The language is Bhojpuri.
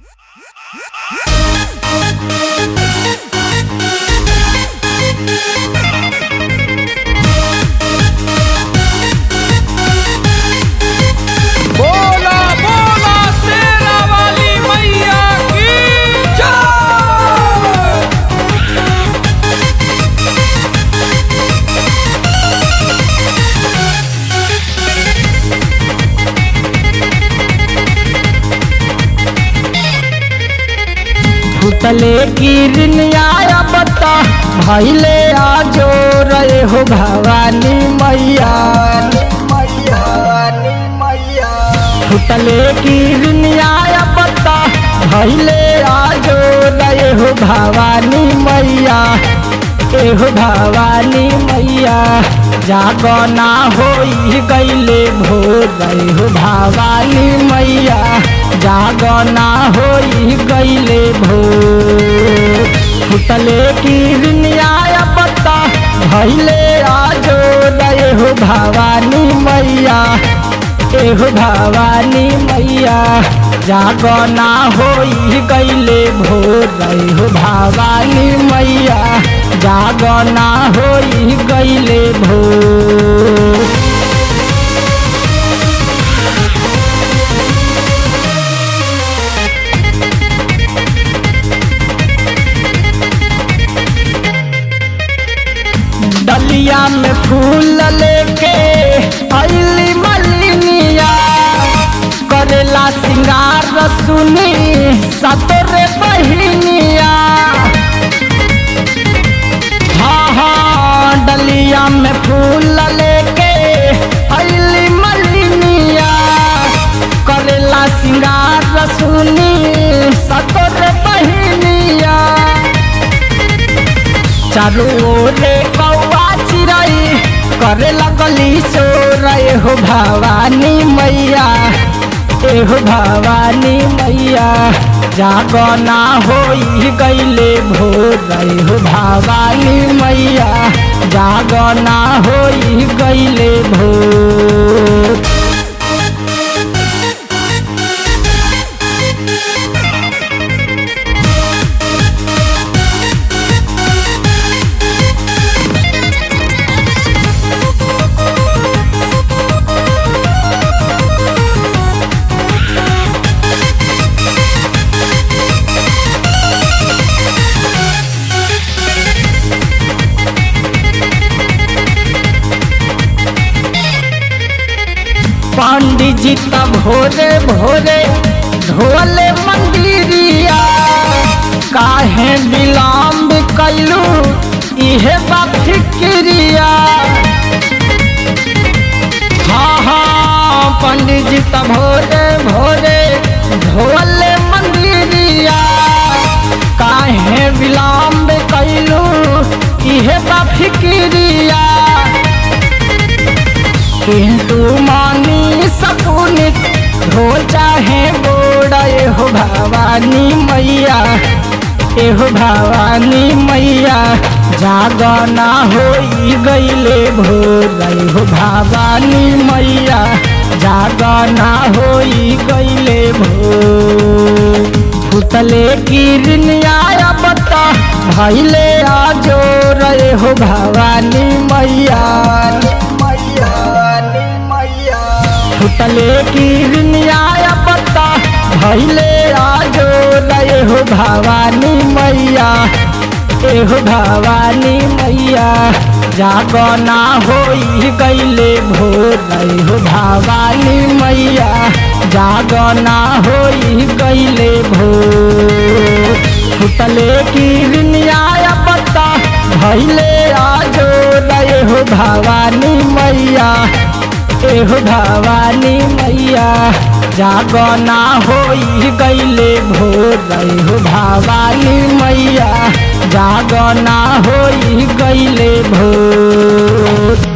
बोला बोला शेरा वाली मैया की जय फुटले गिरनिया बता भैले आजो रे हो भवानी मैया फुटले गिरनिया बता भैले आजो रे हो भवानी मैया एहो भवानी मैया जागना होई गईले भोर रे हो भवानी मैया जागना होई गईले भोर फुटले गिरनिया बता भैले आजो रे हो भवानी मैया एहो भवानी मैया जागना होई गईले भोर हो भवानी मैया जागना होई गईले भोर डलिया में फूल लेके अली मलिनिया करेला सिंगार सुनी सतरे बहिनिया हाँ हाँ डलिया में फूल लेके अली मलिनिया करेला सिंगार सुनी सतरे बहिनिया चारू ओरे कौआ चिरई करे लगली सोरय हो भवानी मैया एहो भवानी मैया जागना होई गईले भोर हो भवानी मैया जागना होई गईले भोर पंडित जी तब भोरे भोरे ढोले मंदिरिया काहे विलम्ब कैलू इहे बा फिक्रिया हाँ हाँ पंडित जी तब भोरे भोरे ढोले मंदिरिया काहे विलम्ब कैलू इहे बा फिक्रिया किंतु मानी सकुनित हो चाहे बोड़ा हो भवानी मैया एहो भवानी मैया जागना होई गईले भोर हो भवानी मैया जागना होई गईले भोर फुटले गिरनिया बता भैले आजो रे हो भवानी मैया फुटले गिरनिया पत्ता भैले आजो रे हो भवानी मैया एहो भवानी मैया जागना होई गईले भोर हो भवानी मैया जागना होई गईले भोर फुटले गिरनिया पत्ता भैले आजो रे हो भवानी मैया एहो भवानी मैया जागना होई गईले भोर हो भवानी मैया जागना होई गईले भोर